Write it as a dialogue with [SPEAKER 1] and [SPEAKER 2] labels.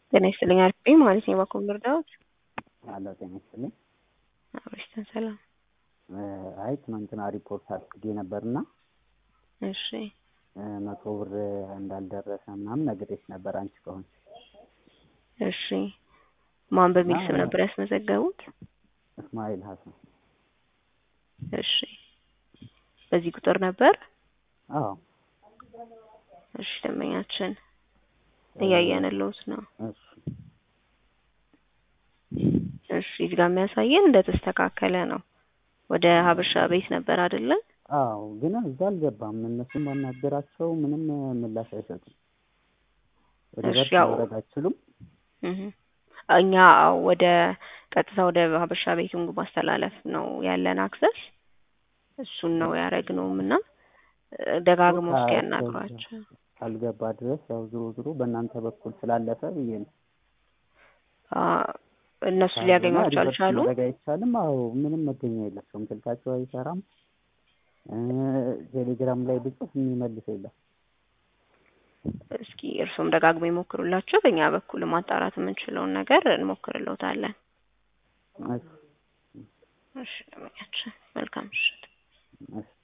[SPEAKER 1] ጤና ይስጥልኝ አልኩኝ ማለት ነው። በኩል ልርዳዎት?
[SPEAKER 2] አለ ጤና ይስጥልኝ።
[SPEAKER 1] አብሽተን ሰላም።
[SPEAKER 2] አይ ትናንትና ሪፖርት አድርጌ ነበርና
[SPEAKER 1] እሺ
[SPEAKER 2] መቶ ብር እንዳልደረሰ ምናምን ነግሬሽ ነበር አንቺ ከሆንሽ።
[SPEAKER 1] እሺ ማን በሚል ስም ነበር ያስመዘገቡት?
[SPEAKER 2] እስማኤል ሀሰን።
[SPEAKER 1] እሺ በዚህ ቁጥር ነበር?
[SPEAKER 2] አዎ
[SPEAKER 1] እሺ ደንበኛችን እያየንልዎት ነው።
[SPEAKER 2] እሺ
[SPEAKER 1] እሺ እዚህ ጋር የሚያሳየን እንደተስተካከለ ነው። ወደ ሀበሻ ቤት ነበር አይደለ?
[SPEAKER 2] አዎ ግን እዛ አልገባም። እነሱን ባናገራቸው ምንም ምላሽ አይሰጡም። ወደ
[SPEAKER 1] እሺ፣
[SPEAKER 2] በር
[SPEAKER 1] ያው-
[SPEAKER 2] ማውረድ አትችሉም?
[SPEAKER 1] እህ እኛ ወደ ቀጥታ ወደ ሀበሻ ቤቱን ማስተላለፍ ነው ያለን አክሰስ እሱን ነው ያደረግነውም እና ደጋግሞ እስኪ ያናግሯቸው።
[SPEAKER 2] ካልገባ ድረስ ያው ዞሮ ዞሮ በእናንተ በኩል ስላለፈ ብዬ ነው።
[SPEAKER 1] አ፣ እነሱ ሊያገኟቸው
[SPEAKER 2] ሪቨርስ
[SPEAKER 1] አልቻሉም።
[SPEAKER 2] ማድረግ አይቻልም። አዎ ምንም መገኛ የላቸውም። ስልካቸው አይሰራም። እ ቴሌግራም ላይ ብጽፍ የሚመልስ የለም።
[SPEAKER 1] እስኪ እርሱም ደጋግሞ ይሞክሩላቸው። በእኛ በኩል ማጣራት የምንችለውን ነገር እንሞክርልዎታለን።
[SPEAKER 2] እሺ፣
[SPEAKER 1] እሺ፣ ደንበኛችን መልካም ምሽት።
[SPEAKER 2] እሺ።